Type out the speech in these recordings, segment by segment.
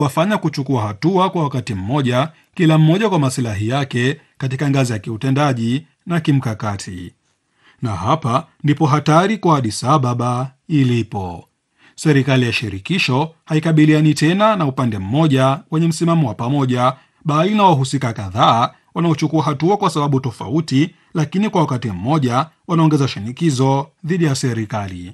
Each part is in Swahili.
wafanya kuchukua hatua kwa wakati mmoja, kila mmoja kwa masilahi yake katika ngazi ya kiutendaji na kimkakati. Na hapa ndipo hatari kwa Addis Ababa ilipo. Serikali ya shirikisho haikabiliani tena na upande mmoja wenye msimamo wa pamoja, bali na wahusika kadhaa wanaochukua hatua kwa sababu tofauti, lakini kwa wakati mmoja wanaongeza shinikizo dhidi ya serikali.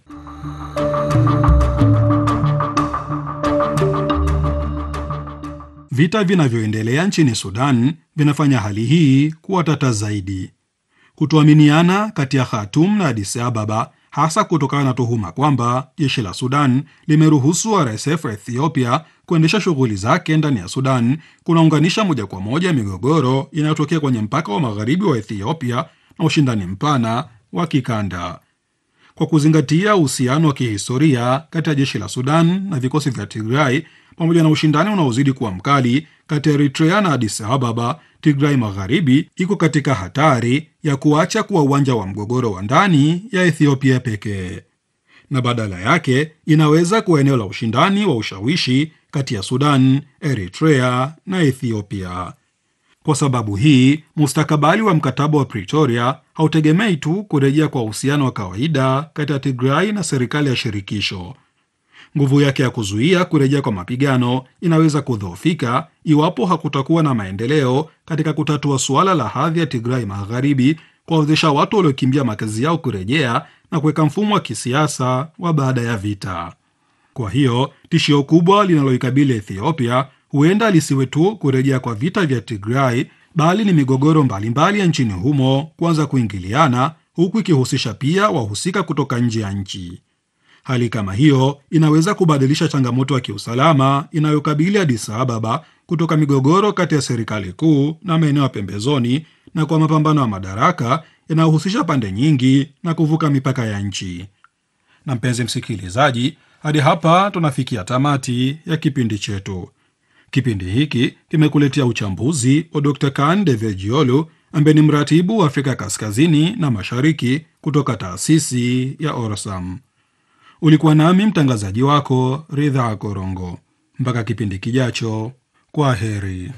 Vita vinavyoendelea nchini Sudan vinafanya hali hii kuwa tata zaidi. Kutoaminiana kati ya Khartoum na Addis Ababa, hasa kutokana na tuhuma kwamba jeshi la Sudan limeruhusu RSF ya Ethiopia kuendesha shughuli zake ndani ya Sudan, kunaunganisha moja kwa moja migogoro inayotokea kwenye mpaka wa magharibi wa Ethiopia na ushindani mpana wa kikanda. Kwa kuzingatia uhusiano wa kihistoria kati ya jeshi la Sudan na vikosi vya Tigray pamoja na ushindani unaozidi kuwa mkali kati ya Eritrea na Addis Ababa, Tigray Magharibi iko katika hatari ya kuacha kuwa uwanja wa mgogoro wa ndani ya Ethiopia pekee, na badala yake inaweza kuwa eneo la ushindani wa ushawishi kati ya Sudan, Eritrea na Ethiopia. Kwa sababu hii, mustakabali wa mkataba wa Pretoria hautegemei tu kurejea kwa uhusiano wa kawaida kati ya Tigray na serikali ya shirikisho. Nguvu yake ya kuzuia kurejea kwa mapigano inaweza kudhoofika iwapo hakutakuwa na maendeleo katika kutatua suala la hadhi ya Tigray Magharibi, kuwawezesha watu waliokimbia makazi yao kurejea na kuweka mfumo wa kisiasa wa baada ya vita. Kwa hiyo tishio kubwa linaloikabili Ethiopia huenda lisiwe tu kurejea kwa vita vya Tigray, bali ni migogoro mbalimbali ya nchini humo kuanza kuingiliana, huku ikihusisha pia wahusika kutoka nje ya nchi. Hali kama hiyo inaweza kubadilisha changamoto ya kiusalama inayokabili Addis Ababa kutoka migogoro kati ya serikali kuu na maeneo ya pembezoni na kwa mapambano ya madaraka yanayohusisha pande nyingi na kuvuka mipaka ya nchi. Na mpenzi msikilizaji, hadi hapa tunafikia tamati ya kipindi chetu. Kipindi hiki kimekuletea uchambuzi wa Dr. Kan Devejiolu ambaye ni mratibu wa Afrika Kaskazini na Mashariki kutoka taasisi ya Orsam. Ulikuwa nami mtangazaji wako Ridha Korongo. Mpaka kipindi kijacho, kwa heri.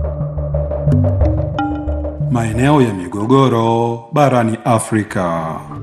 Maeneo ya migogoro barani Afrika.